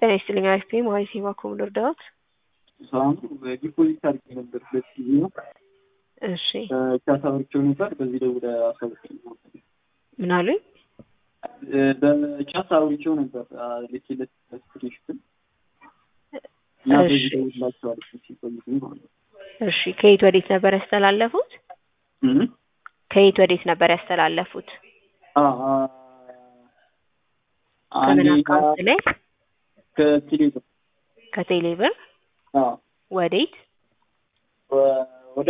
ጤና ይስጥልኝ አሪፍ ነኝ መሀሪ ሴማ ኮሙለር ዳዊት ሳሁን ዲፖዚት አድርጌ ነበር ሁለት ጊዜ ነው እሺ ቻሳዎቸው ነበር በዚህ ደውለ አሳውቀኝ ምን አሉኝ በቻት አውርቼው ነበር ልኬለት ስክሪንሾትን እና በዚህ ደውላቸው አለች ሲቆይት ማለት ነው እሺ ከየት ወዴት ነበር ያስተላለፉት ከየት ወዴት ነበር ያስተላለፉት ከምን አካውንት ላይ ከቴሌብር ከቴሌብር ወዴት ወደ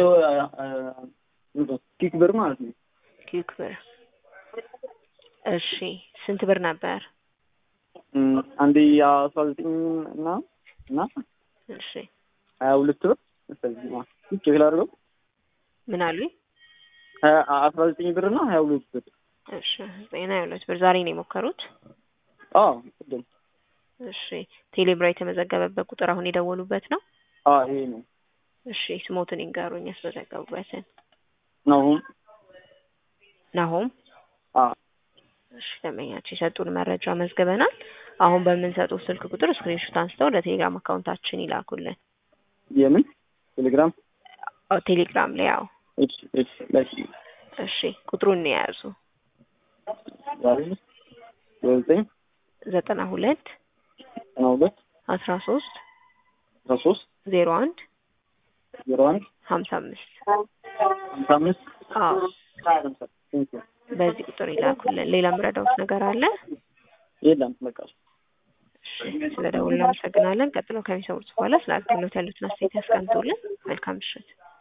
ኪክ ብር ማለት ነው ኪክ ብር እሺ ስንት ብር ነበር አንዴ አስራ ዘጠኝ እና እና እሺ ሀያ ሁለት ብር ቼክ ላድርገው ምን አሉኝ አስራ ዘጠኝ ብር እና ሀያ ሁለት ብር እሺ ዘጠኝ ሀያ ሁለት ብር ዛሬ ነው የሞከሩት አዎ ቅድም እሺ ቴሌብራ የተመዘገበበት ቁጥር አሁን የደወሉበት ነው አዎ ይሄ ነው እሺ ስሞትን ይንገሩኝ ያስመዘገቡበትን ናሁም ናሆም አዎ እሺ ደንበኛችን የሰጡን መረጃ መዝግበናል አሁን በምንሰጠው ስልክ ቁጥር ስክሪንሾት አንስተው ለቴሌግራም አካውንታችን ይላኩልን የምን ቴሌግራም አዎ ቴሌግራም ላይ ያው እሺ እሺ ላኪ እሺ ቁጥሩን የያዙ ዛሬ ዘጠኝ ዘጠና ሁለት ዘጠና ሁለት አስራ ሶስት አስራ ሶስት ዜሮ አንድ ዜሮ አንድ ሀምሳ አምስት ሀምሳ አምስት አዎ በዚህ ቁጥር ይላኩልን ሌላ ምረዳውት ነገር አለ የለም በቃ ስለ ደውል እናመሰግናለን ቀጥሎ ከሚሰሙት በኋላ ስለ አገልግሎት ያሉትን አስተያየት ያስቀምጡልን መልካም ምሽት